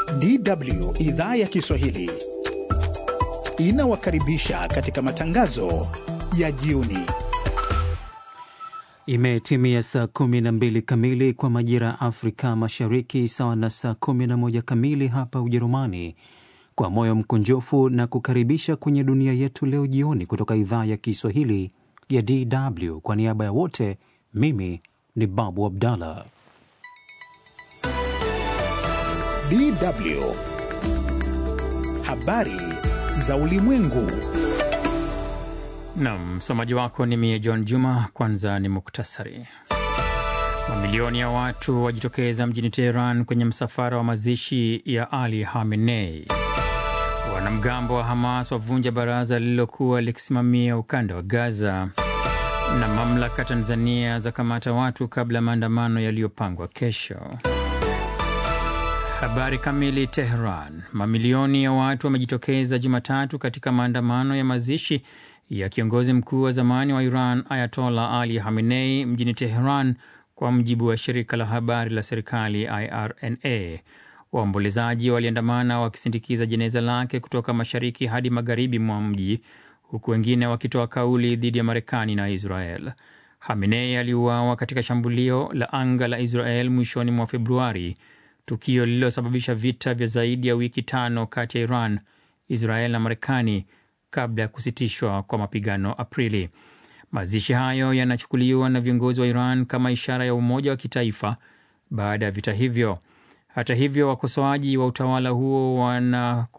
DW idhaa ya Kiswahili inawakaribisha katika matangazo ya jioni. Imetimia saa 12 kamili kwa majira ya Afrika Mashariki, sawa na saa 11 kamili hapa Ujerumani. Kwa moyo mkunjofu na kukaribisha kwenye dunia yetu leo jioni kutoka idhaa ya Kiswahili ya DW. Kwa niaba ya wote, mimi ni Babu Abdallah. DW habari za ulimwengu. Nam msomaji wako ni mie John Juma. Kwanza ni muktasari. Mamilioni ya watu wajitokeza mjini Teheran kwenye msafara wa mazishi ya Ali Khamenei. Wanamgambo wa Hamas wavunja baraza lililokuwa likisimamia ukanda wa Gaza, na mamlaka Tanzania za kamata watu kabla ya maandamano yaliyopangwa kesho. Habari kamili. Teheran. Mamilioni ya watu wamejitokeza Jumatatu katika maandamano ya mazishi ya kiongozi mkuu wa zamani wa Iran Ayatollah Ali Khamenei mjini Teheran, kwa mujibu wa shirika la habari la serikali IRNA. Waombolezaji waliandamana wakisindikiza jeneza lake kutoka mashariki hadi magharibi mwa mji, huku wengine wakitoa kauli dhidi ya Marekani na Israel. Khamenei aliuawa katika shambulio la anga la Israel mwishoni mwa Februari, tukio lililosababisha vita vya zaidi ya wiki tano kati ya Iran, Israel na Marekani kabla ya kusitishwa kwa mapigano Aprili. Mazishi hayo yanachukuliwa na viongozi wa Iran kama ishara ya umoja wa kitaifa baada ya vita hivyo. Hata hivyo, wakosoaji wa utawala huo wana